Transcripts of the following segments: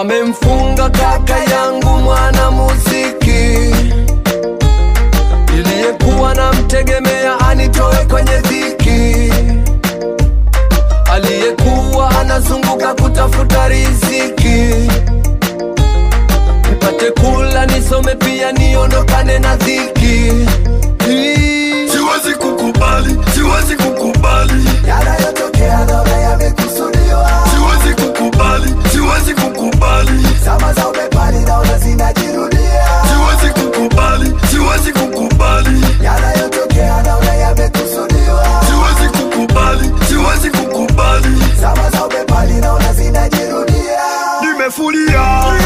wamemfunga kaka yangu mwana muziki iliyekuwa namtegemea anitoe kwenye dhiki aliyekuwa anazunguka kutafuta riziki nipate kula nisome pia niondokane na dhiki Hii- siwezi kukubali siwezi kukubali yanayotokea naona yamekusudiwa siwezi kukubali siwezi kukubali zama za ubepari naona zinajirudia siwezi kukubali siwezi kukubali yanayotokea naona yamekusudiwa siwezi kukubali siwezi kukubali zama za ubepari naona zinajirudia nimefulia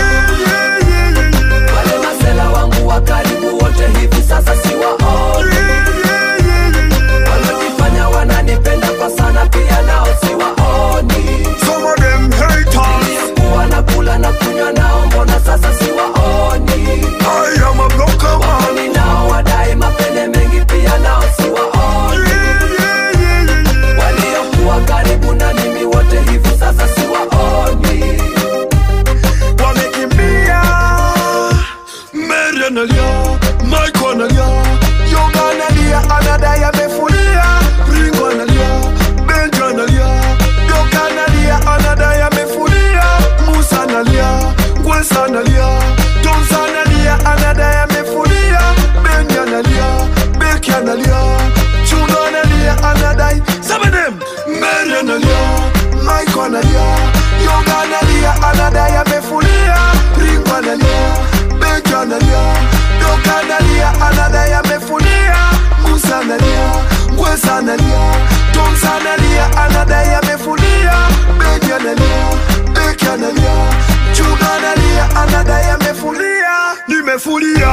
wale masela wangu wa karibu wote hivi sasa siwaoni walojifanya wananipenda kwa sana pia nao siwaoni some of them haters iliyokuwa na kula na kunywa nao mbona sasa siwaoni I am a blocker man waoni nao wadai mapene mengi pia nao siwaoni waliokuwa karibu na mimi wote hivi sasa siwaoni wamekimbia Mary analia Mike analia Yoga analia anadai amefulia Ringo analia Benjo analia Doka analia anadai amefulia Musa analia Gwesa analia Tomsa analia anadai amefulia Benji analia Beki analia Chuno analia anadai Seven Mary analia Mike analia Yoga analia anadai amefulia Ringo analia Benji analia Doka analia anadai amefulia Musa analia Gwesa analia Tomsa analia anadai amefulia Benji analia Beki analia Chuno analia anadai amefulia Nimefulia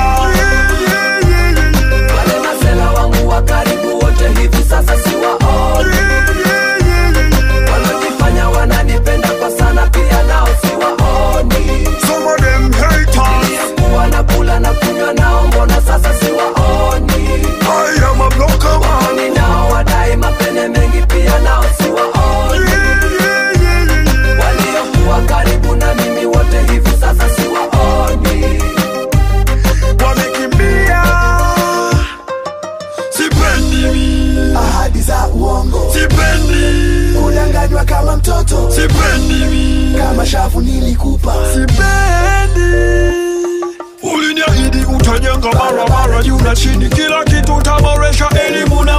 wale masela wangu wa karibu wote hivi sasa siwaoni walojifanya wananipenda kwa sana pia nao siwaoni Some of them haters iliyokuwa na kula na kunywa nao mbona sasa siwaoni I am a blocker man waoni nao wadai mapene mengi pia nao siwaoni waliokuwa karibu na mimi wote hivi sasa siwaoni wamekimbia sipendi mi ahadi za uongo sipendi kudanganywa kama mtoto sipendi mi kama shavu nilikupa sipendi uliniahidi utajenga barabara juu na chini kila kitu utaboresha elimu na